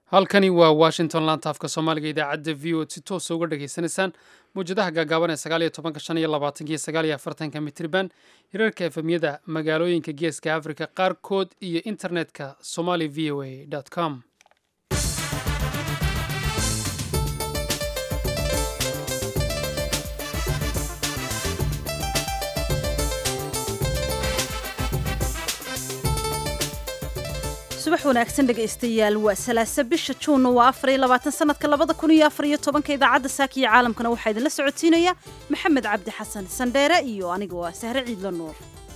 halkani waa washington lantaafka soomaaliga idaacadda v o si toosa uga dhagaysanaysaan mawjadaha gaagaaban ee sagaal iyo tobanka shan iyo labaatanka iyo sagaal iyo afartanka mitriban hirarka efemyada magaalooyinka geeska africa qaarkood iyo internetka somali v o a com subax wanaagsan dhegaystayaal waa salaasa bisha juunna waa afar iyo labaatan sanadka labada kun iyo afar iyo tobanka idaacadda saaka iyo caalamkana waxaa idinla socodsiinaya maxamed cabdi xasan sandheere iyo aniga waa sahre ciidla nuur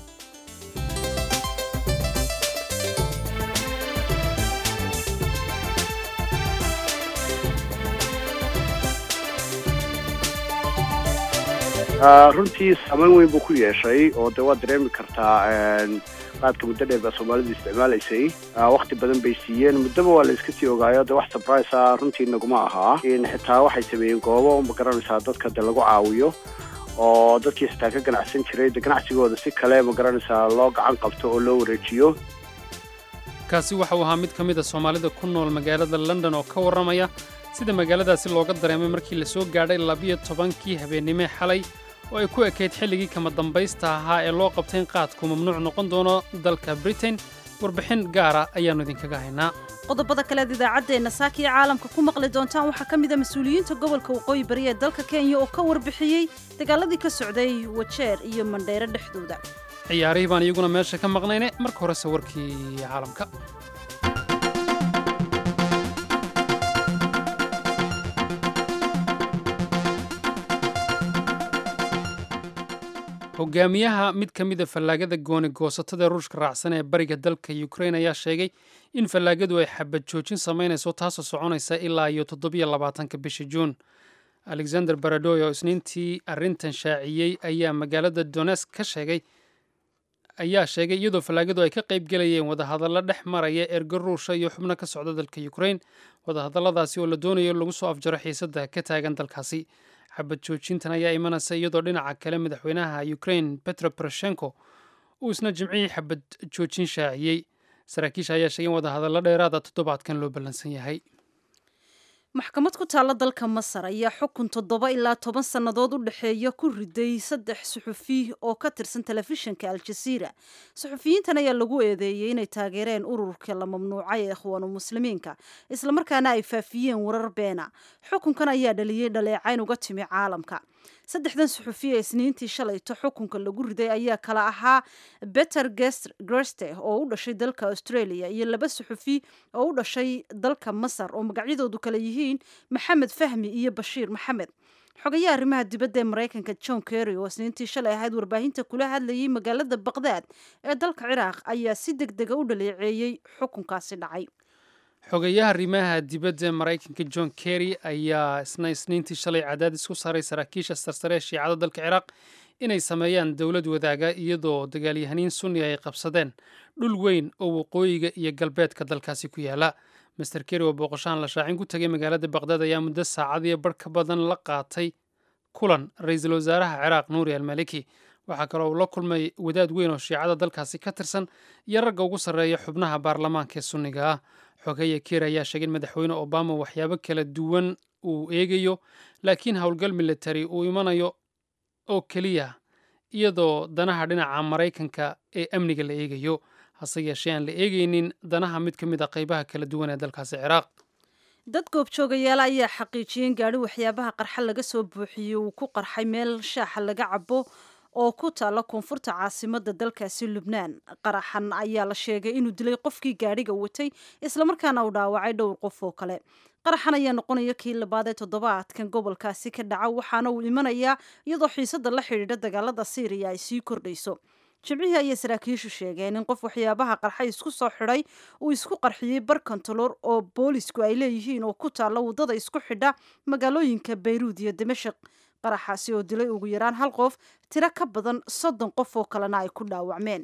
runtii saameyn weyn buu ku yeeshay oo de waad dareemi kartaa qaadka muddo dheer baa soomaalidu isticmaalaysay wakti badan bay siiyeen muddaba waa la iska sii ogaayo de wax surprise ah runtii naguma ahaa xitaa waxay sameeyeen goobo ma garanaysaa dadka de lagu caawiyo oo dadkii xitaa ka ganacsan jiray de ganacsigooda si kale ma garanaysaa loo gacan qabto oo loo wareejiyo kaasi waxa uu ahaa mid ka mid a soomaalida ku nool magaalada london oo ka warramaya sida magaaladaasi looga dareemay markii la soo gaadhay labiyo tobankii habeennimee xalay oo ay ku ekayd xilligii kama dambaysta ahaa ee loo qabtay in qaadku mamnuuc noqon doono dalka britain warbixin gaara ayaannu idinkaga haynaa qodobada kaleed idaacaddeenna saakiya caalamka ku maqli doontaan waxaa ka mid a mas-uuliyiinta gobolka waqooyi bari ee dalka kenya oo ka warbixiyey dagaaladii ka socday wajeer iyo mandheyro dhexdooda ciyaarihii baan iyaguna meesha ka maqnayne marka horese warkii caalamka hogaamiyaha mid ka mida fallaagada gooni goosatada ruushka raacsan ee bariga dalka ukrain ayaa sheegay in fallaagadu ay xabad joojin samaynayso taasoo soconaysa ilaa iyo toddobiyo labaatanka bisha juun alexander baradoy oo isniintii arrintan shaaciyey ayaa magaalada donesk ka sheegay ayaa sheegay iyadoo fallaagadu ay ka qayb gelayeen wadahadallo dhex maraya ergo ruusha iyo xubno ka socda dalka ukrain wadahadalladaasi oo la doonayo lagu soo afjaro xiisadda ka taagan dalkaasi xabad joojintan ayaa imanaysa iyadoo dhinaca kale madaxweynaha ukrain petro poroshenko uu isna jimcihii xabad joojin shaaciyey saraakiisha ayaa sheegay in wadahadallo dheeraada toddobaadkan loo ballansan yahay maxkamad ku taalla dalka masar ayaa xukun toddoba ilaa toban sannadood u dhexeeya ku riday saddex suxufi oo ka tirsan telefishinka al-jasiira suxufiyiintan ayaa lagu eedeeyey inay taageereen ururka la mamnuucay ee ikhwaanu muslimiinka islamarkaana ay faafiyeen warar beena xukunkan ayaa dhaliyey dhaleecayn uga timi caalamka saddexdan suxufi ee isniintii shalayto xukunka lagu riday ayaa kala ahaa beter greste oo u dhashay dalka australia iyo laba suxufi oo u dhashay dalka masar oo magacyadoodu kale yihiin maxamed fahmi iyo bashiir maxamed xogayaha arrimaha dibadda ee maraykanka john kerry oo isniintii shalay ahayd warbaahinta kula hadlayay magaalada baqdaad ee dalka ciraaq ayaa si deg dega u dhaleeceeyey xukunkaasi dhacay xogayaha arrimaha dibadda maraykanka john kerry ayaa isna isniintii shalay cadaadis ku saaray saraakiisha sarsare ee shiicada dalka ciraaq inay sameeyaan dowlad wadaaga iyadoo dagaalyahaniin sunni ay qabsadeen dhul weyn oo waqooyiga iyo galbeedka dalkaasi ku yaala master kerry oo booqoshahan la shaacin ku tegay magaalada baqdaad ayaa muddo saacadiyo barh ka badan la qaatay kulan ra-iisul wasaaraha ciraaq nuuri almaliki waxaa kaloo uu la kulmay wadaad weyn oo shiicada dalkaasi ka tirsan iyo ragga ugu sarreeya xubnaha baarlamaanka ee sunniga ah xogeya keer ayaa sheegay in madaxweyne obama waxyaabo kala duwan uu eegayo laakiin howlgal military uu imanayo oo keliya iyadoo danaha dhinaca maraykanka ee amniga la eegayo hase yeeshee aan la eegaynin danaha mid ka mid a qaybaha kala duwan ee dalkaasi ciraaq dad goobjoogayaal ayaa xaqiijiyeen gaadhi waxyaabaha qarxa laga soo buuxiyey uu ku qarxay meel shaaxa laga cabo oo ku taalla koonfurta caasimada dalkaasi lubnaan qaraxan ayaa la sheegay inuu dilay qofkii gaadhiga watay islamarkaana uu dhaawacay dhowr qof oo kale qaraxan ayaa noqonaya kii labaad ee toddobaadkan gobolkaasi ka dhaca waxaana uu imanayaa iyadoo xiisada la xidhiidha dagaalada siiriya ay sii kordhayso jimcihii ayay saraakiishu sheegeen in qof waxyaabaha qarxay isku soo xidhay uu isku qarxiyey bar kontolor oo boolisku ay leeyihiin oo ku taalla waddada isku xidha magaalooyinka bayruud iyo dimashik qaraxaasi oo dilay ugu yaraan hal qof tiro ka badan soddon qof oo kalena ay ku dhaawacmeen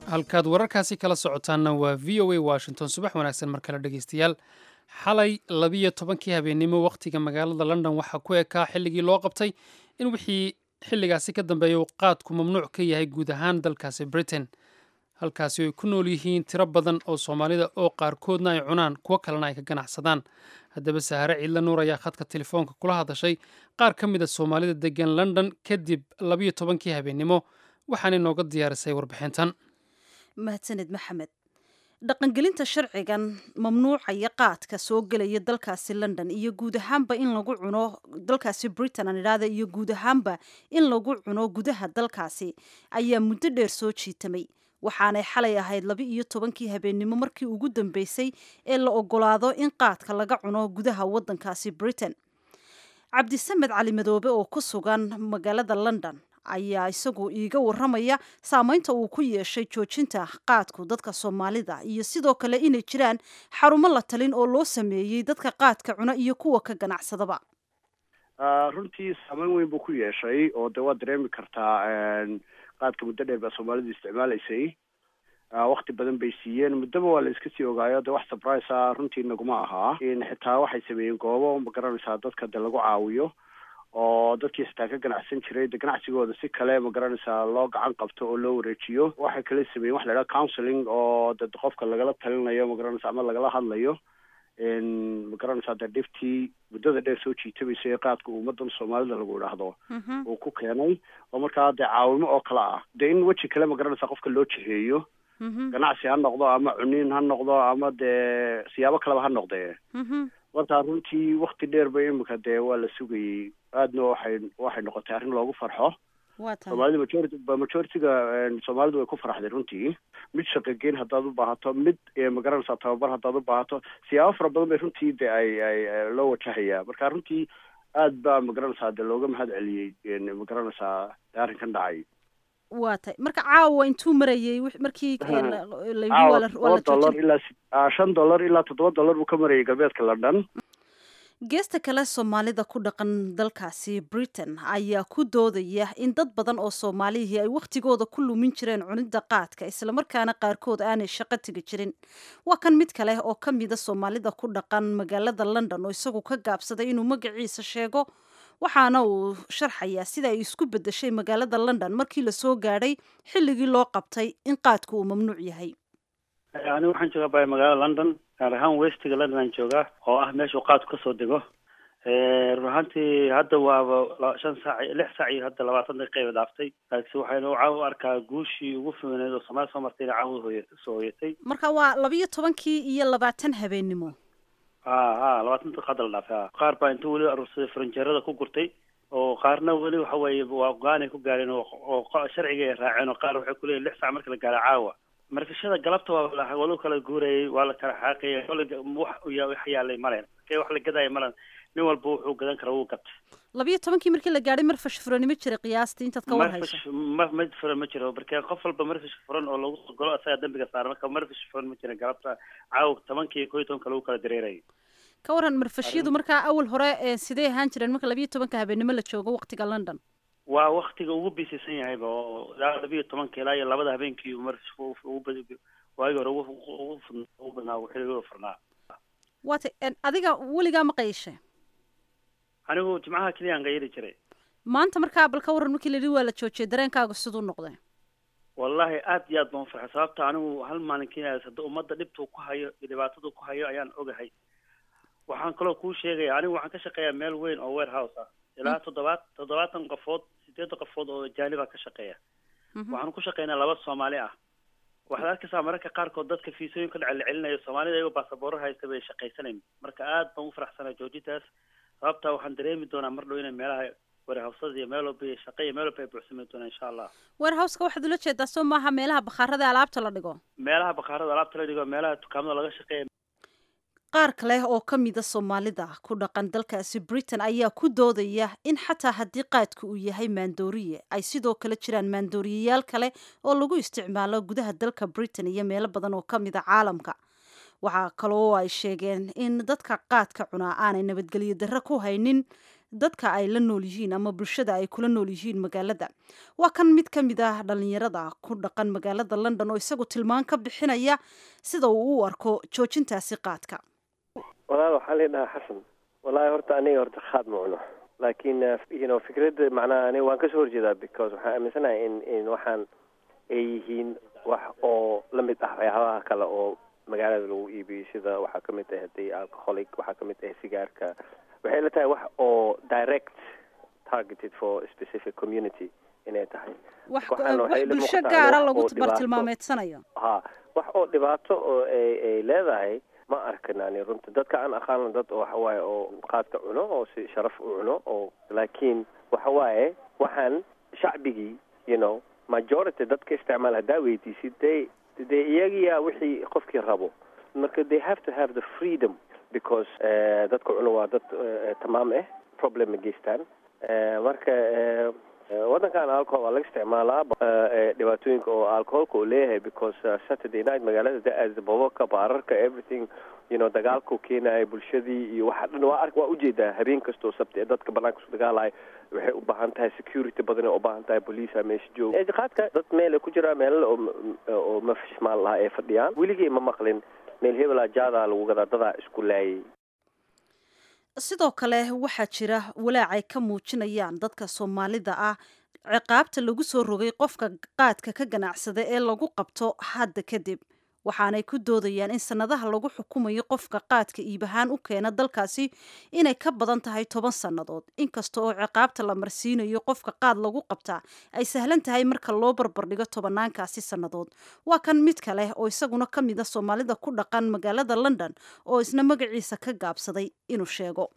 halkaad wararkaasi kala socotaanna waa v o a washington subax wanaagsan mar kale dhegeystayaal xalay labiyo tobankii habeennimo wakhtiga magaalada london waxaa ku ekaa xilligii loo qabtay in wixii xilligaasi ka dambeeya uu qaadku mamnuuc ka yahay guud ahaan dalkaasi britain halkaasi ay ku nool yihiin tiro badan oo soomaalida oo qaarkoodna ay cunaan kuwo kalena ay ka ganacsadaan haddaba sahare ciidla nuur ayaa khadka telefoonka kula hadashay qaar ka mid a soomaalida degan london kadib labiyo tobankii habeennimo waxaanay nooga diyaarisay warbixintan mahadsaned maxamed dhaqangelinta sharcigan mamnuucaya qaadka soo gelaya dalkaasi london iyo guud ahaanba in lagu cuno dalkaasi britain aan idhaahda iyo guud ahaanba in lagu cuno gudaha dalkaasi ayaa muddo dheer soo jiitamay waxaanay xalay ahayd laba iyo tobankii habeennimo markii ugu dambeysay ee la ogolaado in qaadka laga cuno gudaha waddankaasi britain cabdisamed cali madoobe oo ku sugan magaalada london ayaa isagu iiga waramaya saameynta uu ku yeeshay joojinta qaadku dadka soomaalida iyo sidoo kale inay jiraan xarumo la talin oo loo sameeyey dadka qaadka cuna iyo kuwa ka ganacsadaba runtii saameyn weyn buu ku yeeshay oo de waad dareemi kartaa qaadka muddo dheer baa soomaalidu isticmaalaysay wakti badan bay siiyeen muddaba waa la iska sii ogaayo de wax surprise a runtii naguma ahaa xitaa waxay sameeyeen goobo ma garanaysaa dadka de lagu caawiyo oo dadkii xitaa ka ganacsan jiray de ganacsigooda si kale ma garanaysaa loo gacan qabto oo loo wareejiyo waxay kala sameeyen waxa la idhaha counseling oo de qofka lagala talinayo ma garanaysa ama lagala hadlayo ma garanaysaa de dhiftii muddada dheer soo jiitabaysa ee qaadka ummadan soomaalida lagu idhaahdo uu ku keenay oo markaa dee caawimo oo kale ah de in weji kale ma garanaysaa qofka loo jiheeyo ganacsi ha noqdo ama cuniin ha noqdo ama dee siyaabo kaleba ha noqdee markaa runtii wakti dheer ba imika dee waa la sugayey aadna waxay waxay noqotay arrin loogu farxo soomaalida majority majority-ga soomaalidu way ku faraxday runtii mid shaqogeyn haddaad u baahato mid magaranaysaa tababar haddaad u baahato siyaabo fara badan bay runtii de ay ay loo wajahayaa marka runtii aad baa magaranaysaa de looga mahad celiyey magaranaysaa arrinkan dhacay waa tay marka caawa intuu marayay markii dollar ilaa shan dollar ilaa toddoba dollar buu ka marayay galbeedka london geesta kale soomaalida ku dhaqan dalkaasi britain ayaa ku doodaya in dad badan oo soomaalihii ay wakhtigooda ku lumin jireen cunidda qaadka islamarkaana qaarkood aanay shaqo tegi jirin waa kan mid kale oo ka mida soomaalida ku dhaqan magaalada london oo isagu ka gaabsaday inuu magaciisa sheego waxaana uu sharxayaa sida ay isku bedeshay magaalada london markii lasoo gaadhay xilligii loo qabtay in qaadku uu mamnuuc yahay anigu waxaan joogaa bay magaalada london gaar ahaan westiga london aan joogaa oo ah meeshuu qaadku kasoo dego run ahaantii hadda waaba shan saac lix saac iyo hadda labaatan daqiiqa dhaaftay laakiin waxaynu caawa u arkaa guushii ugu fiineed oo soomaali soo martay inay caawa hooya soo hoyatay marka waa labiyo tobankii iyo labaatan habeennimo ha ha labaatan daqiiqa hadda la dhaafay ha qaar baa inta weli aruursaday faranjeerada ku gurtay oo qaarna weli waxa weeye waa go-aanay ku gaareen oo sharciga ay raaceen oo qaar waxay kuleeyihin lix saac marka la gaaro caawa markashada galabta waa walu kala guurayay waa la kala xaaqayay wax yaalay malen markee wax la gadaya malen nin walba wuxuu gadan kara wuu gatay labiyo tobankii markii la gaadhay marfash furanimo jira qiyaastii intaad ka war hayso ma ma furan ma jiro markee qof walba marfash furan oo lagu golo asaga dambiga saara marka marfash furan ma jira galabta caawa tobankii iyo kow iyo tobanka lagu kala dareerayay ka waran marfashyadu markaa awal hore sidee ahaan jireen marka labiyo tobanka habeenimo la joogo waktiga london waa waktiga ugu biisisan yahayba oo ilaa labiyo tobanka ilaa iyo labada habeenkii waagi hore ugu badnaa xilliga furnaa waata adiga weligaa ma qayishe anigu jimcaha keliyaan qayili jiray maanta markaa bal ka waran markii la yidhi waa la joojiyay dareenkaaga siduu noqday wallahi aad iyo aad baan ufarxay sababta anigu hal maalin keliya hadda ummadda dhibtuu ku hayo iyo dhibaataduu ku hayo ayaan ogahay waxaan kaloo kuu sheegaya anigu waxaan ka shaqeeyaa meel weyn oo warehouse ah ilaa toddobaad toddobaatan qofood sideed qofood oo jaaniba ka shaqeeya waxaan ku shaqeynaa laba soomaali ah waxaad arkaysaa mararka qaarkood dadka fiisooyinka dhace la celinayo soomaalida ayagoo baasabooro haysta bay shaqaysanayn marka aad baan u faraxsanaa joojintaas sababtaa waxaan dareemi doonaa mar dhow inay meelaha warehawsada iyo meel walba iyo shaqa iyo meel walba ay buuxsami doonaa insha allah warehowska waxaad ula jeedaa soo maaha meelaha bakhaarada alaabta la dhigo meelaha bakhaarada alaabta la dhigo meelaha dukaamada laga shaqeeya qaar kale oo ka mida soomaalida ku dhaqan dalkaasi britain ayaa ku doodaya in xataa haddii qaadku uu yahay maandooriye ay sidoo kale jiraan maandooriyayaal kale oo lagu isticmaalo gudaha dalka britain iyo meelo badan oo ka mida caalamka waxaa kaloo ay sheegeen in dadka qaadka cunaa aanay nabadgelyo darre ku haynin dadka ay la nool yihiin ama bulshada ay kula nool yihiin magaalada waa kan mid ka mid ah dhalinyarada ku dhaqan magaalada london oo isagu tilmaan ka bixinaya sida uu u arko joojintaasi qaadka walaal waxaa la dhahaa xasan wallaahi horta aniga horta khaad ma cuno laakiin you know fikradda macnaha aniga waan kasoo horjeedaa because waxaan aaminsanahay in in waxaan ay yihiin wax oo la mid ah waxyaabaha kale oo magaalada lagu iibiyo sida waxaa ka mid ah hadii alcoholic waxaa ka mid ah sigaarka waxay la tahay wax oo direct targeted for a specific community inay tahay wax Waxaan waxay wax la bulsho muuqataa gaara wax lagu oo dhibaato. bartilmaameedsanayo ha wax oo dhibaato oo ay ay leedahay ma arkin ani runta dadka aan aqaano dad oo waxa waaye oo qaadka cuno oo si sharaf u cuno oo laakiin waxa waaye waxaan shacbigii you know majority dadka isticmaal haddaa weydiisid dee dee iyagiyaa wixii qofkii rabo marka they have to have the freedom because eh, dadka cuno waa dad eh, tamaam ah problem ma geystaan Eh, marka eh, eh, wadankan alcohol waa laga isticmaalaa eh, eh, dhibaatooyinka oo alcoholka uu leeyahay because uh, saturday night magaalada da-aas bobabka baararka everything you know dagaalku keenaya bulshadii iyo waxa dhan waa ark waa ujeedaa habeen kastoo sabti ee dadka banaanka isku dagaalaya waxay u baahan tahay security badan ay u baahan tahay police meesha jooga eetiqaadka dad meel ay ku jiraan meelala oo m- oo mafishmaal lahaa ay fadhiyaan weligay ma maqlin meel hebelaa jaadaa lagu gadaa dadaa isku laayay sidoo kale waxaa jira walaac ay ka muujinayaan dadka soomaalida ah ciqaabta lagu soo rogay qofka qaadka ka ganacsada ee lagu qabto hadda kadib waxaanay ku doodayaan in sannadaha lagu xukumayo qofka qaadka iibahaan u keena dalkaasi inay ka badan tahay toban sannadood inkasta oo ciqaabta la marsiinayo qofka qaad lagu qabtaa ay sahlan tahay marka loo barbardhigo tobanaankaasi sannadood waa kan mid kale oo isaguna ka mid a soomaalida ku dhaqan magaalada london oo isna magaciisa ka gaabsaday inuu sheego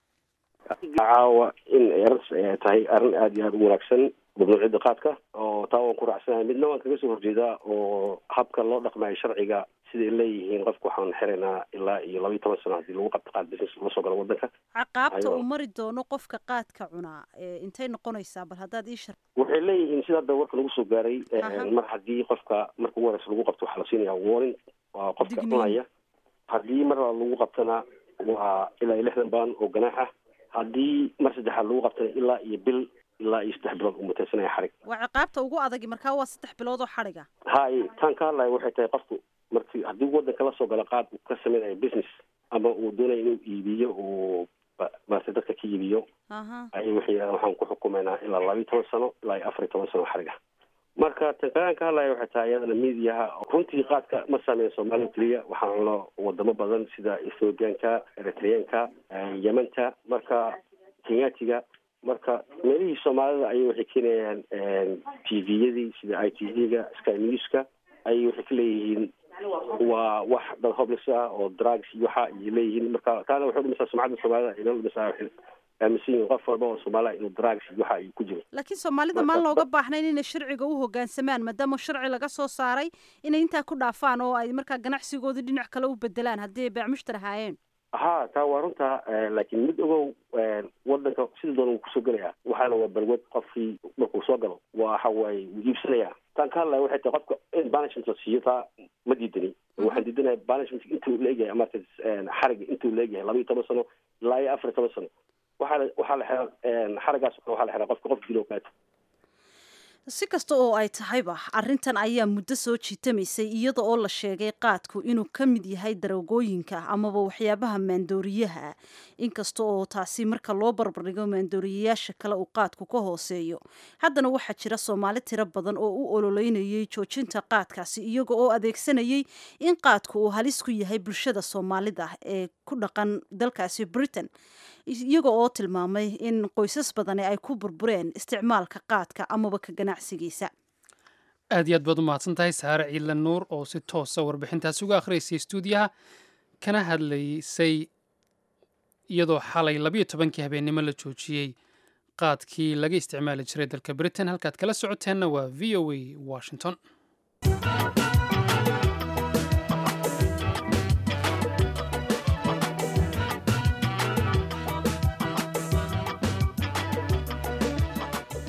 caawa in eras ay tahay arrin aada iyo aada u wanaagsan mamnuuciyadda qaadka oo taa waan ku raacsanahay midna waan kaga soo horjeedaa oo habka loo dhaqmayo sharciga siday leeyihiin qofka waxaan xiraynaa ilaa iyo laba iyo toban sano haddii lagu qabto qaad business la soo galo wadanka caqaabta Ayo. uu mari doono qofka qaadka cunaa ee intay noqonaysaa bal haddaad ii shar waxay leeyihiin sida hadda warka lagu soo gaaray eh, Aha. mar haddii qofka marka ugu horeysa lagu qabto waxaa la siinayaa warning waa qofka Digniin. cunaya haddii mar labaad lagu qabtana waa ilaa iyo lixdan baan oo ganaax ah haddii mar saddexaad lagu qabtana ilaa iyo bil ilaa iyo saddex bilood uu mutaysanaya xarig waa ciqaabta ugu adagi markaa waa saddex bilood oo xadhiga hay taan ka hadlaya waxay tahay qofku markii haddii wadanka la soo galo qaad uu ka samaynayo business ama uu doonayo inuu iibiyo uu ba- maaragtay dadka ka iibiyo aha ayay waxay yidhahdeen waxaan ku xukumaynaa ilaa laba iyo toban sano ilaa iyo afar iyo toban sano xariga marka tan kalaan ka hadlaya waxay tahay iyadana miidiyaha runtii qaadka ma saameyn soomaaliya keliya waxaan cuno wadamo badan sida ethoobianka eritreanka eh, yementa marka kenyatiga marka meelihii soomaalida ayay waxay keenayaan t v-yadii sida i t v-ga sky newska ayay waxay ka leeyihiin waa wax dad hobles ah oo drugs iyo waxa ayay leeyihiin marka taana waxay udhimaysaa sumcadda soomaalida ay noo dhimaysaa waxay aaminsan yihiin qof walba oo soomaaliya inuu drugs iyo waxa ay ku jiro laakiin soomaalida maan looga baahnayn inay sharciga u hoggaansamaan maadaama sharci laga soo saaray inay intaa ku dhaafaan oo ay markaa ganacsigoodii dhinac kale u bedelaan haddii ay beecmushtar ahaayeen ha taa waa runta eh, laakiin mid ogow eh, wadanka sida doona wuu kusoo gelaya waxaana waa balwad qofkii markuu soo galo waxa waaye wuu iibsanaya taan ka hadlaya waxay tahay qofka in banishment la siiyo taa ma diidani waxaan diidanahay banishment intuu leegyahay marka xariga intuu leegyahay laba iyo toban sano ilaa iyo afar iyo toban sano waxaa la waxaa la xiraa xarigaas waxaa la xiraa qofka qof dilo kaata si kasta oo ay tahayba arrintan ayaa muddo soo jiitamaysay iyada oo la sheegay qaadku inuu ka mid yahay daroogooyinka amaba waxyaabaha maandooriyaha ah inkasta oo taasi marka loo barbardhigo maandooriyayaasha kale uu qaadku ka hooseeyo haddana waxaa jira soomaali tiro badan oo u ololeynayay joojinta qaadkaasi iyaga oo adeegsanayay in qaadku uu halis ku yahay bulshada soomaalida ee ku dhaqan dalkaasi britain iyaga oo tilmaamay in qoysas badani ay ku burbureen isticmaalka qaadka amaba ka ganacsigiisa aad iyo aad baad u mahadsan tahay saare ciilan nuur oo si toosa warbixintaasi uga akhriyaysay stuudiyaha kana hadlaysay iyadoo xalay labiyo tobankii habeennimo la joojiyey qaadkii laga isticmaali jiray dalka britain halkaad kala socoteenna waa v o a washington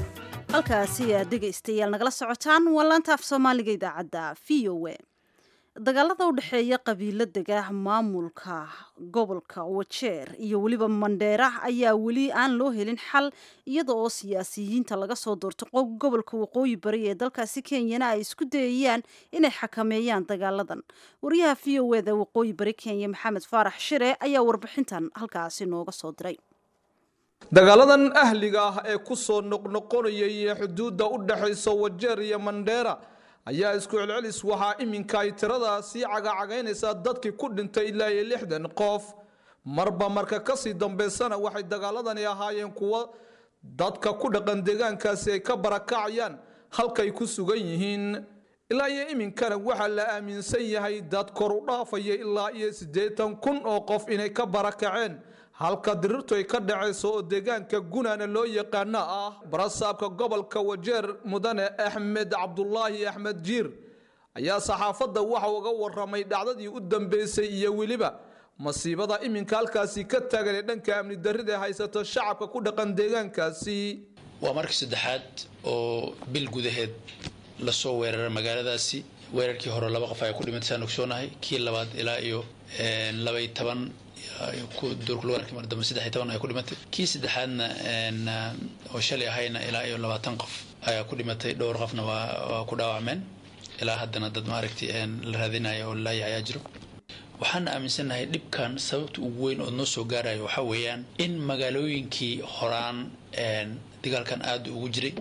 halkaasi aad dhegaystayaal nagala socotaan waa laanta af soomaaliga idaacadda v o a dagaalada u dhexeeya qabiiladega maamulka gobolka wajeer iyo weliba mandheera ayaa weli aan loo helin xal iyada oo siyaasiyiinta laga soo doorto gobolka waqooyi bari ee dalkaasi kenyana ay isku dayayaan inay xakameeyaan dagaaladan wariyaha v o eda waqooyi bari kenya maxamed faarax shire ayaa warbixintan halkaasi nooga soo diray dagaaladan ahliga ah ee ku soo noqnoqonayay xuduudda u dhexaysa wajeer iyo mandheera ayaa isku celcelis waxaa iminka ay tirada sii cagacagaynaysaa dadkii ku dhintay ilaa iyo lixdan qof marba marka kasii dambaysana waxay dagaaladani ahaayeen kuwo dadka ku dhaqan deegaankaasi ay ka barakacayaan halkay ku sugan yihiin ilaa iyo iminkana waxaa la aaminsan yahay dad kor u dhaafaya ilaa iyo siddeetan kun oo qof inay ka barakaceen halka dirirtu ay ka dhacayso oo deegaanka gunaana loo yaqaano ah barasaabka gobolka wajeer mudane axmed cabdulaahi axmed jiir ayaa saxaafadda waxa uga waramay dhacdadii u dambeysay iyo weliba masiibada iminka halkaasi ka taagan ee dhanka amni darrida ee haysato shacabka ku dhaqan deegaankaasi waa markii saddexaad oo bil gudaheed lasoo weeraray magaaladaasi weerarkii hore laba qof ayaa ku dhimatay saan ogsoonahay kii labaad ilaa iyo labay toban duurkulawarkimardambe saddex iyo toban ayaa ku dhimatay kii saddexaadna oo shalay ahayna ilaa iyo labaatan qof ayaa ku dhimatay dhowr qofna waa ku dhaawacmeen ilaa haddana dad maaragtay la raadinaya oo laaya ayaa jiro waxaana aaminsannahay dhibkan sababta ugu weyn oo noo soo gaaraya waxaa weeyaan in magaalooyinkii horaan dagaalkan aada ugu jiray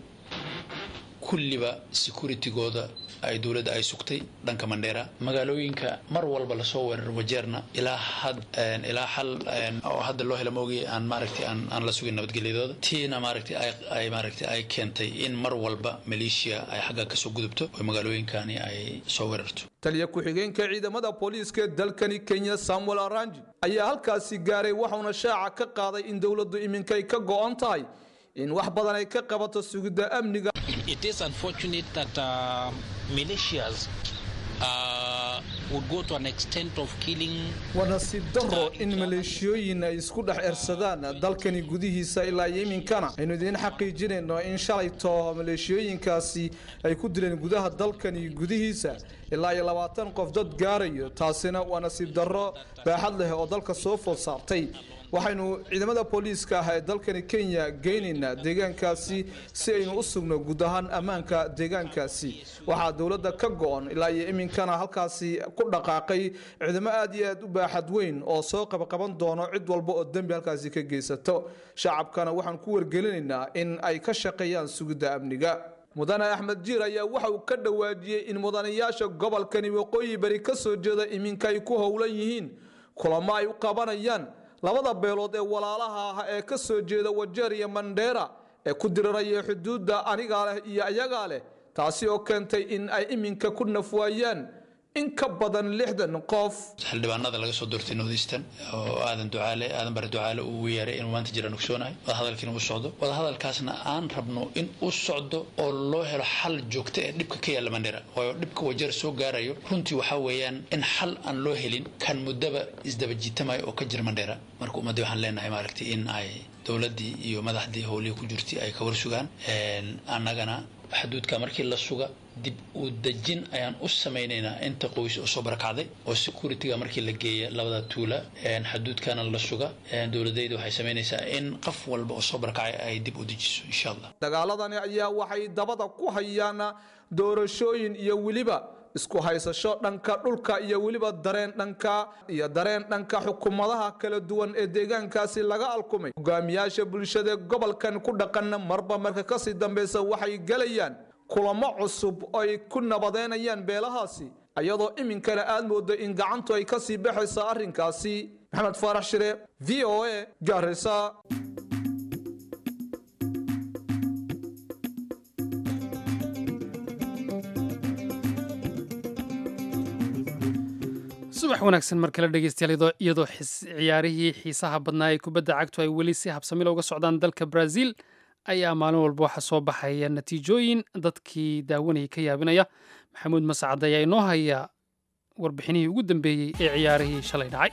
kulliba securitigooda ay dowladda ay sugtay dhanka mandheera magaalooyinka mar walba lasoo weeraro wajeerna ilaa had ilaa xal oo hadda loo hela maogay aan maaragtay aan aan la sugin nabadgelyadooda tiina maaragtay ay ay maaragtay ay keentay in mar walba maleeshiya ay xagga kasoo gudubto oo magaalooyinkani ay soo weerarto taliya ku-xigeenka ciidamada booliiska ee dalkani kenya samuel aranji ayaa halkaasi gaaray waxauna shaaca ka qaaday in dowladdu iminkay ka go-an tahay in wax badan ay ka qabato sugidda amniga It is unfortunate that uh, militias uh, would go to an extent of killing. waa nasiib daro in maleeshiyooyin ay isku dhex ersadaan dalkani gudihiisa ilaa iyo iminkana aynu idiin xaqiijinayno in shalayto maleeshiyooyinkaasi ay ku dileen gudaha dalkani gudihiisa ilaa iyo labaatan qof dad gaarayo taasina waa nasiib darro baaxad leh oo dalka soo food saartay waxaynu ciidamada booliiska ah ee dalkani kenya geynaynaa deegaankaasi si aynu u sugno guud ahaan ammaanka deegaankaasi waxaa dowladda ka go-on ilaa iyo iminkana halkaasi ku dhaqaaqay ciidamo aad iyo aad u baaxad weyn oo soo qabaqaban doono cid walba oo dembi halkaasi ka geysato shacabkana waxaan ku wargelinaynaa in ay ka shaqeeyaan sugidda amniga mudane axmed jiir ayaa waxa uu ka dhawaajiyey in mudanayaasha gobolkani waqooyi bari ka soo jeeda iminka ay ku howlan yihiin kulamo ay u qabanayaan labada beelood ee walaalaha ah ee ka soo jeeda wajeer iyo mandheera ee ku diriraya xuduudda anigaa leh iyo ayagaa leh taasi oo keentay in ay iminka ku nafwaayaan in ka badan lixdan qof xildhibaanada laga soo doortay northeastern oo aadan ducaale aadan bare ducaale uu ugu yeeray inuu maanta jiraan ogsoonahay wadahadalkiina u socdo wadahadalkaasna aan rabno in u socdo oo loo helo xal joogto ee dhibka ka yaalla mandheera waayo dhibka wajeer soo gaarayo runtii waxaa weeyaan in xal aan loo helin kan muddaba isdaba jiitamaya oo ka jira mandheera marka ummadii waxaan leenahay maaragtay in ay dowladdii iyo madaxdii howlihii ku jirtay ay ka war sugaan annagana xuduudka markii la suga dib u dejin ayaan u samaynaynaa inta qoys oo soo barakacday oo securityga markii la geeya labada tuula xuduudkana la suga dowladayda waxay samaynaysaa in qof walba oo soo barakacay ay dib u dejiso insha allah dagaaladani ayaa waxay dabada ku hayaan doorashooyin iyo weliba isku haysasho dhanka dhulka iyo weliba dareen dhanka iyo dareen dhanka xukuumadaha kala duwan ee deegaankaasi laga alkumay hogaamiyaasha bulshada gobolkan ku dhaqana marba marka kasii dambeysa waxay gelayaan kulamo cusub oo ay ku nabadeynayaan beelahaasi iyadoo iminkana aad moodo in gacantu ay kasii baxaysa arrinkaasi maxamed faarax shire v o a gaarisa subax wanaagsan mar kale dhegeystayaal iyadoo ciyaarihii xiisaha badnaa ee kubadda cagtu ay weli si habsamila uga socdaan dalka brazil ayaa maalin walba waxaa soo baxaya natiijooyin dadkii daawanayay ka yaabinaya maxamuud mascad ayaa inoo haya warbixinihii ugu dambeeyey ee ciyaarihii shalay dhacay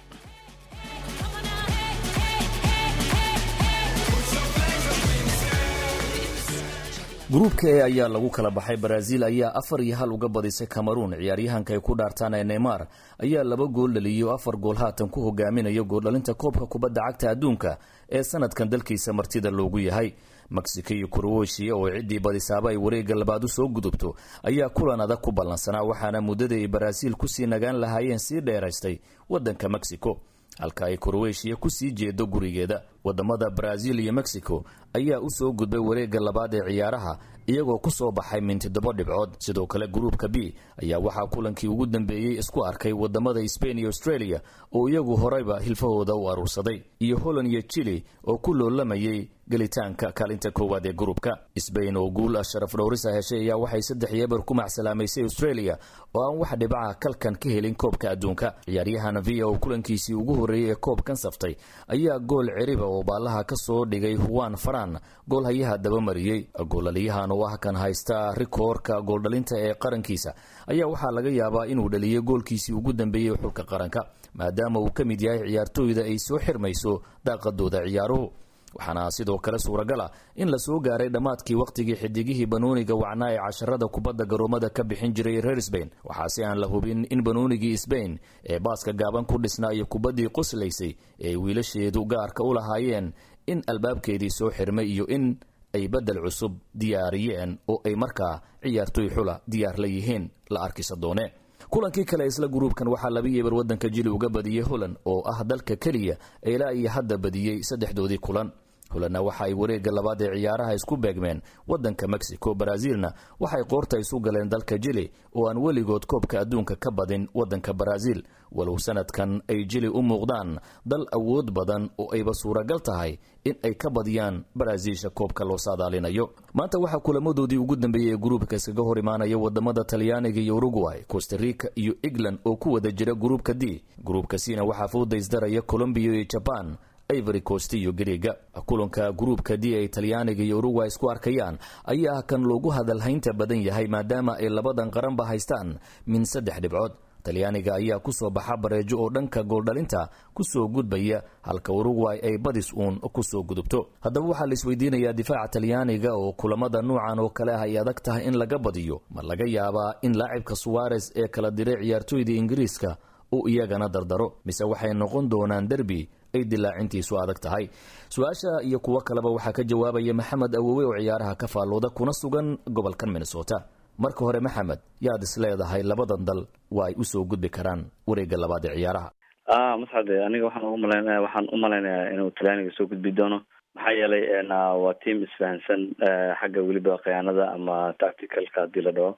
gruubka e ayaa lagu kala baxay baraaziil ayaa afar iyo hal uga badisay cameruun ciyaaryahanka ay ku dhaartaan ee neymar ayaa laba gool dhaliyay oo afar gool haatan ku hogaaminayo gooldhalinta koobka kubadda cagta adduunka ee sanadkan dalkiisa martida loogu yahay mexico iyo kuroweshiya oo ciddii badisaaba ay wareegga labaad u soo gudubto ayaa kulan adag ku ballansanaa waxaana muddada ay baraaziil kusii nagaan lahaayeen sii dheeraystay waddanka mexico halka ay kuroweshiya kusii jeedo gurigeeda wadamada baraaziil iyo mexico ayaa u soo gudbay wareegga labaad ee ciyaaraha iyagoo ku soo baxay min toddoba dhibcood sidoo kale gruupka b ayaa waxaa kulankii ugu dambeeyey isku arkay wadamada sbain iyo australia oo iyagu horeyba hilfahooda u aruursaday iyo holland iyo chili oo ku loolamayay gelitaanka kaalinta koowaad ee gruupka sbain oo guul sharaf dhowrisa heshay ayaa waxay saddex yeebar ku macsalaamaysay australia oo aan wax dhibaca kalkan ka helin koobka adduunka ciyaaryahan via oo kulankiisii ugu horreeyey ee koobkan saftay ayaa gool ceriba oo baallaha ka soo dhigay huwan faran goolhayaha dabamariyey goolaliyahan oo ah kan haysta rikoorka gooldhalinta ee qarankiisa ayaa waxaa laga yaabaa inuu dhaliyay goolkiisii ugu dambeeyey xulka qaranka maadaama uu ka mid yahay ciyaartooyda ay soo xirmayso daaqadooda ciyaaruhu waxaana sidoo kale suuragal ah in la soo gaaray dhammaadkii wakhtigii xidigihii banooniga wacnaa ee casharada kubadda garoomada ka bixin jiray reer sbain waxaase aan la hubin in banoonigii sbain ee baaska gaaban ku dhisnaa iyo kubaddii qoslaysay ee wiilasheedu gaarka u lahaayeen in albaabkeedii soo xirmay iyo in ay beddel cusub diyaariyeen oo ay markaa ciyaartooy xula diyaar la yihiin la arkisa doone kulankii kale isla gruubkan waxaa laba yeebar waddanka jili uga badiyey holland oo ah dalka keliya ilaa iyo hadda badiyey saddexdoodii kulan holandna waxa ay wareegga labaad ee ciyaaraha isku beegmeen waddanka mexico baraaziilna waxay qoorta isu galeen dalka jili oo aan weligood koobka adduunka ka badin waddanka baraaziil walow sanadkan ay jili u muuqdaan dal awood badan oo ayba suuragal tahay in ay ka badiyaan baraaziilsha koobka loo saadaalinayo maanta waxaa kulamadoodii ugu dambeeyey ee gruubka iskaga hor imaanaya wadamada talyaaniga iyo uruguay costa rica iyo england oo ku wada jira gruubka d gruubka cna waxaa foodaysdaraya colombiya iyo jaban ivory coast iyo greega kulanka gruubka d ay talyaaniga iyo uruguay isku arkayaan ayaa kan loogu hadalhaynta badan yahay maadaama ay labadan qaranba haystaan min saddex dhibcood talyaaniga ayaa kusoo baxa bareejo oo dhanka gooldhalinta kusoo gudbaya halka uruguay ay badis uun kusoo gudubto haddaba waxaa la isweydiinayaa difaaca talyaaniga oo kulamada nuucan oo kale ah ay adag tahay in laga badiyo ma laga yaabaa in laacibka suwares ee kala diray ciyaartooyda ingiriiska uu iyagana dardaro mise waxay noqon doonaan derbi ay dilaacintiisu adag tahay su-aasha iyo kuwo kaleba waxaa ka jawaabaya maxamed awowe oo ciyaaraha ka faallooda kuna sugan gobolkan minnesota marka hore maxamed yaad is leedahay labadan dal waa ay usoo gudbi karaan wareegga labaad ee ciyaaraha a mascade aniga waxaan ugu malaynaya waxaan u malaynayaa inuu talyaaniga soo gudbi doono maxaa yeelay waa team isfahansan xagga weliba khiyaanada ama tacticalka hadii la dhaho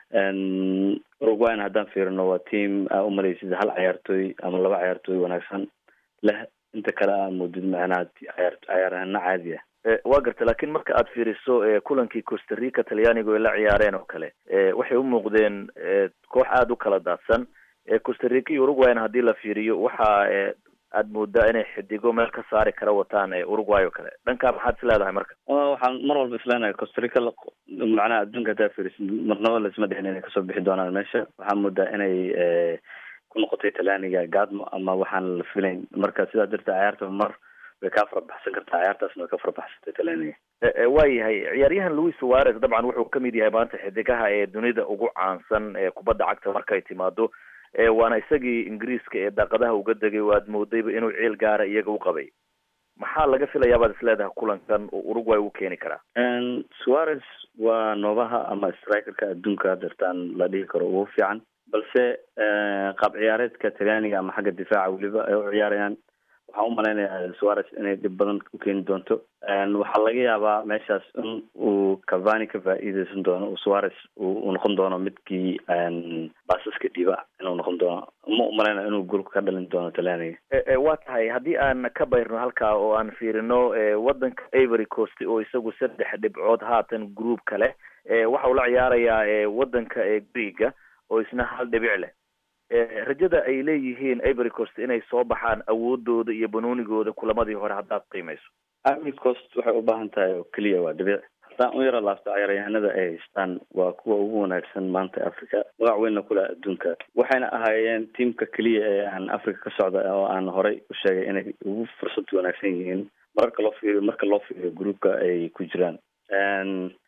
uruguayna haddaan fiirino waa team aa umalaysid hal ciyaartooy ama laba ciyaartooy wanaagsan leh inta kale aa moodid macnaha ciyaar ciyaarahana caadi ah waa garta laakiin marka aad fiiriso kulankii costa rica talyaaniga ay la ciyaareen oo kale waxay u muuqdeen koox aada u kala daadsan costa rica iyo uruguayna haddii la fiiriyo waxa aad moodaa inay xidigo meel ka saari kara wataan uruguay oo kale dhankaa maxaad is leedahay marka waxaan mar walba isleenahay costa rica macnaha adduunka haddaa fiirisid marnaba laisma dhicin inay kasoo bixi doonaan meesha waxaa moodaa inay ku noqotay talyaaniga gaadmo ama waxaan la filayn marka sidaa darteed ciyaarta mar way kaa farabaxsan kartaa ciyaartaasna way ka farabaxsantay talyaaniga waayahay ciyaaryahan louis suarez dabcan wuxuu kamid yahay maanta xidigaha ee dunida ugu caansan ee kubadda cagta markay timaado waana isagii ingiriiska ee daaqadaha uga degay oo aad moodayba inuu ciil gaara iyaga u qabay maxaa laga filayaa baad isleedahay kulankan oo uruguay u keeni karaa suarez waa noobaha ama strikerka adduunka dartaan la dhihi karo ugu fiican balse qaab ciyaareedka talyaaniga ama xagga difaaca weliba ay u ciyaarayaan waxaan umalaynayaa suarez inay dhib badan u keeni doonto waxaa laga yaabaa meeshaas in uu cavani ka faa-iideysan doono suarez uu noqon doono midkii baasaska dhiiba inuu noqon doono ma umalaynaya inuu golka ka dhalin doono talyaaniga waa tahay haddii aan ka bayrno halkaa oo aan fiirino waddanka ivory coast oo isagu saddex dhibcood haatan group kale waxa uu la ciyaarayaa waddanka greega oo isna hal dhibic leh rajada ay leeyihiin ivory coast inay soo baxaan awoodooda iyo banoonigooda kulamadii hore haddaad qiimeyso ivory coast waxay u baahan tahay oo keliya waa dhibic haddaan u yara laabto ciyaaryahanada ay haystaan waa kuwa ugu wanaagsan maanta africa magac weynna kule adduunka waxayna ahaayeen tiamka keliya ee aan africa ka socda oo aan horey u sheegay inay ugu fursad wanaagsan yihiin mararka loo fiiriyo marka loo fiiriyo groupka ay ku jiraan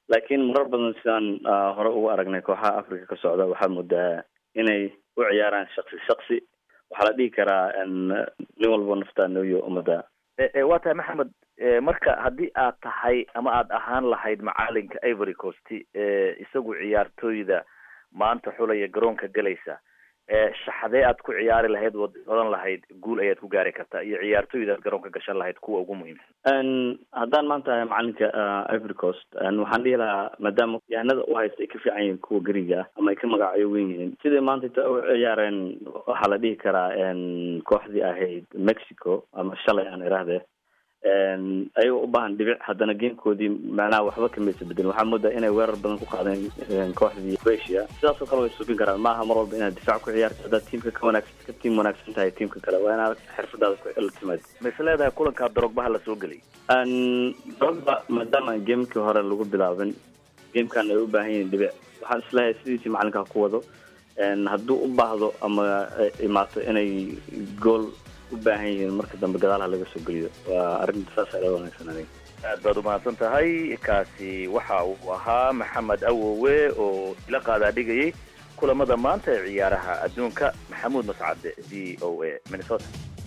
laakiin marar badan sidaan hore ugu aragnay kooxaha africa ka socda waxaa moodaa inay u ciyaaraan shaksi shaksi waxaa la dhihi karaa nin walbo naftaa nooyo ummadda waa tahay maxamed marka haddii aad tahay ama aad ahaan lahayd macalinka ivory coast isagu ciyaartooyda maanta xulaya garoonka galaysa shaxdee aad ku ciyaari lahayd waad odan lahayd guul ayaad ku gaari kartaa iyo ciyaartooyda aad garoonka gashan lahayd kuwa ugu muhiimsan haddaan maanta macalinka ivory coast waxaan dhihi lahaa maadaama yahanada u haysta ay ka fiican yihiin kuwa gariga ah ama ay ka magacyo wen yihiin sidai maanta inta u ciyaareen waxaa la dhihi karaa kooxdii ahayd mexico ama shalay aan iraahde ayagoo u baahan dhibic haddana gamekoodii macnaha waxba kamaysa bedelin waxaa moodaa inay weerar badan ku qaadeen kooxdii croatia sidaasoo kale way subin karaan maaha mar walba inaad difaac ku ciyaarta haddaad tiimka ka wanaagsan ka tiim wanaagsan tahay tiimka kale waa inaad xirfadaada la timaad ma is leedahay kulankaa drogbaha la soo gelay drogba maadaama gamekii hore lagu bilaabin gamekan ay u baahan yihiin dhibic waxaan isleeyahay sidiisii macalinkaa ku wado hadduu u baahdo ama imaato inay gool u baahan yihiin marka dambe gadaalaha laga soo geliyo waa arrinta saas ala wanaagsan aniga aad baad umahadsan tahay kaasi waxa uu ahaa maxamed awowe oo ila qaadaa dhigayay kulamada maanta ee ciyaaraha adduunka maxamuud mascade v o a minnesota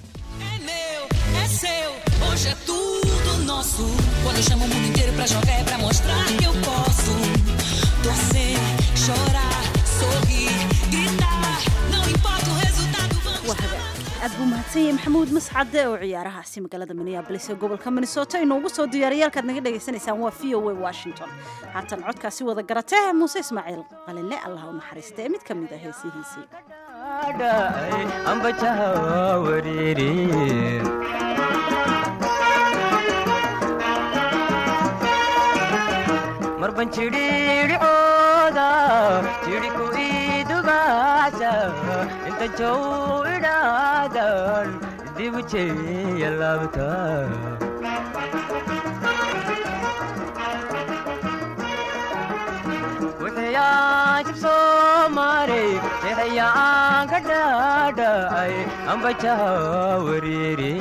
é seu, hoje é tudo nosso. Quando eu chamo o mundo inteiro pra jogar é pra mostrar que eu posso. Torcer, chorar, sorrir, gritar, não importa o resultado, vamos aad buu mahadsan yahay maxamuud mascade oo ciyaarahaasi magaalada minneabolis ee gobolka minnesota inoogu soo diyaariyay halkaad naga dhagaysanaysaan waa v o a washington haatan codkaasi wada garatee muuse ismaaciil qalinle allah u naxariista ee mid ka mid ah heesihiisii marban jidhiidhicooda jidhiku idugaasa inta jow idhaadan dibu jeeya laabta wixiyaan jibsoo maray jeexayaan ka dhaadhacay ambajaha wariiri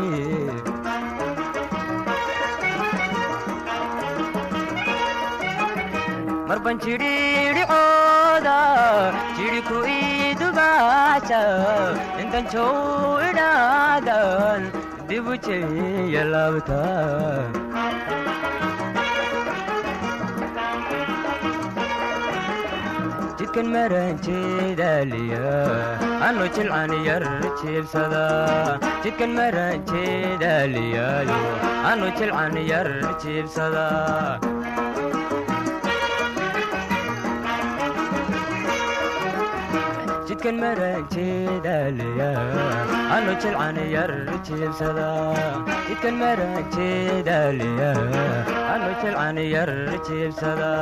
marban jidhiidhicooda jidhiku idugaasa intan jow idhaadan dibu jeeya laabta jidkan maranjeedaaliya anu jilcan yar jiibsada jidkan maranjeedaaliyaayo anu jilcan yar jiibsada jidkan maranjeedaaliya anu jilcan yar jiibsada jidkan maranjeedaaliya anu jilcan yar jiibsada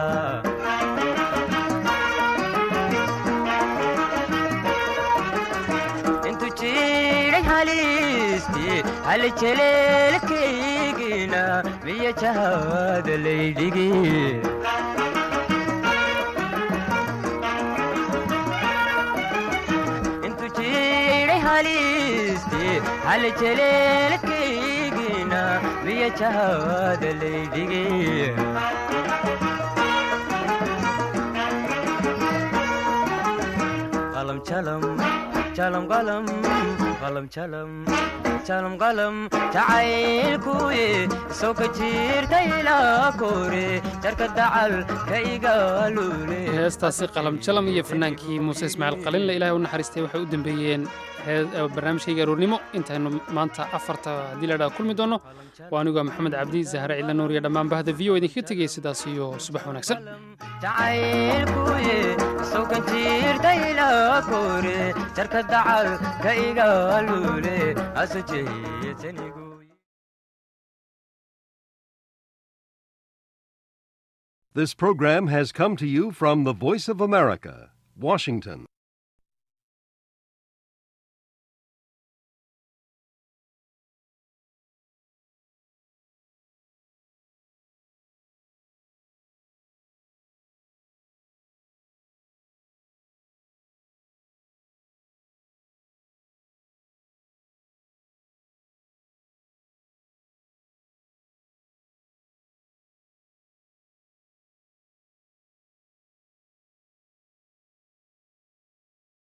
intu jiray halisti hali jeleelkaygina miya jahada laydhigi hali jeleelkaygina miya jahada laydhigi qalam jalam jalam qalam qalam jalam jalam qalam jacaylkuye soo ka jirta ilaa kore jarka dacal ka igaalule heestaasi qalam jalam iyo fanaankii muuse ismaaciil qalinle ilahay u naxariistay waxay u dambeeyeen barnaamijkayga aroornimo intaynu maanta afarta haddii ladhaa kulmi doonno waa aniguaa maxamed cabdi zahre cidla nuur iyo dhammaan bahda v o idinkaga tegaya sidaas iyo subax wanaagsan jacaylkuye soo ka jirta ilaa kore jarka dacal ka igaalule aso jeeyatanigu This program has come to you from the Voice of America, Washington.